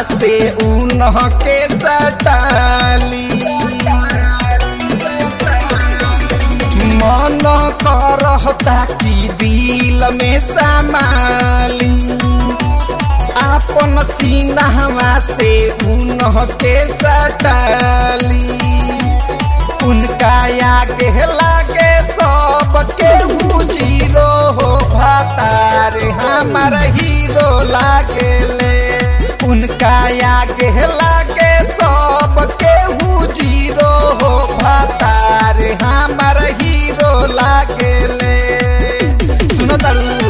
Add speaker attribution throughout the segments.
Speaker 1: से उनह के सटाली मन करहता कि दिल में समाली आपन सीनावा से उनह के सटाली उनका आगे लागे सब केहू जीरो हो भातार हमार हीरो लागेले उनका आगे लागे सब केहू जीरो हो भातार हमार हीरो लागेले सुनो तारू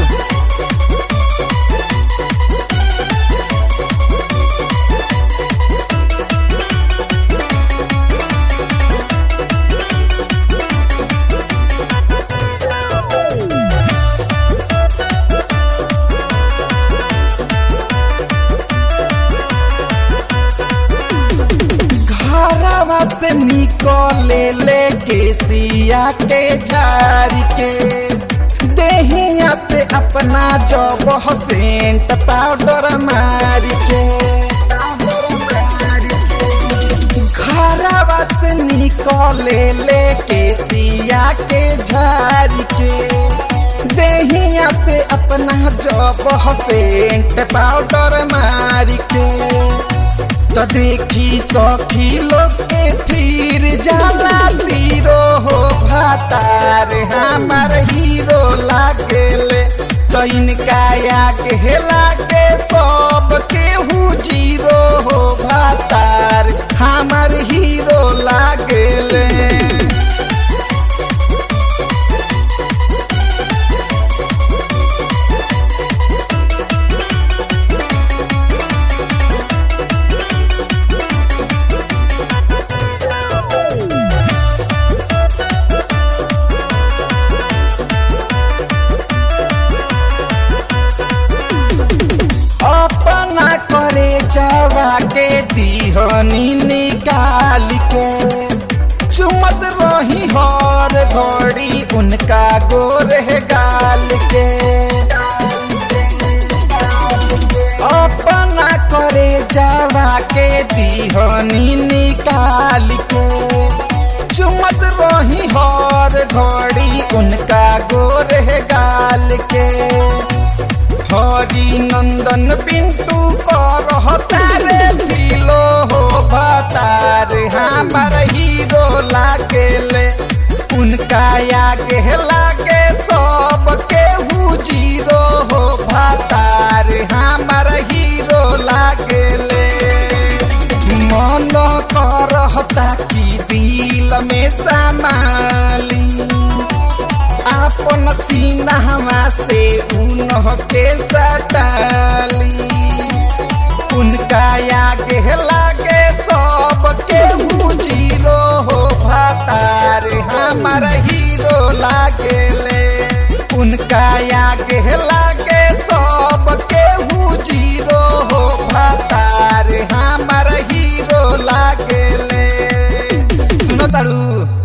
Speaker 1: घरवा से निकले ले केसिया के झारी के देहिया पे अपना जब सेंट पाउडर मारी के घरवा से निकले ले केसिया के झारी के देहिया पे अपना जब सेंट पाउडर मारी के तो देखी सखी लोग के फिर जाला तीरो हो भातार हमार हीरो लागेले तो इनका आगे लागे सब केहू जीरो हो भातार हमार हीरो लागेले अपना करे जावा के दीहनी निकाल के चुमत रही हर घड़ी उनका गोर है गाल के अपना करे जावा के दीहनी निकाल के चुमत रही हर घड़ी उनका गोर है गाल के हरि नंदन पिंटू करहता रे दिलो हो भतार हमार हीरो लागेले उनका आगे लागे सब केहू जीरो हो भतार हमार हीरो लागेले मन करहता कि दिल में समाली आपन सीनावा से उनह के सटाली उनका आगे लागे सब केहू जीरो हो भातार हमार हीरो लागेले उनका आगे लागे सब केहू जीरो हो भातार हमार हीरो लागेले सुनो तारू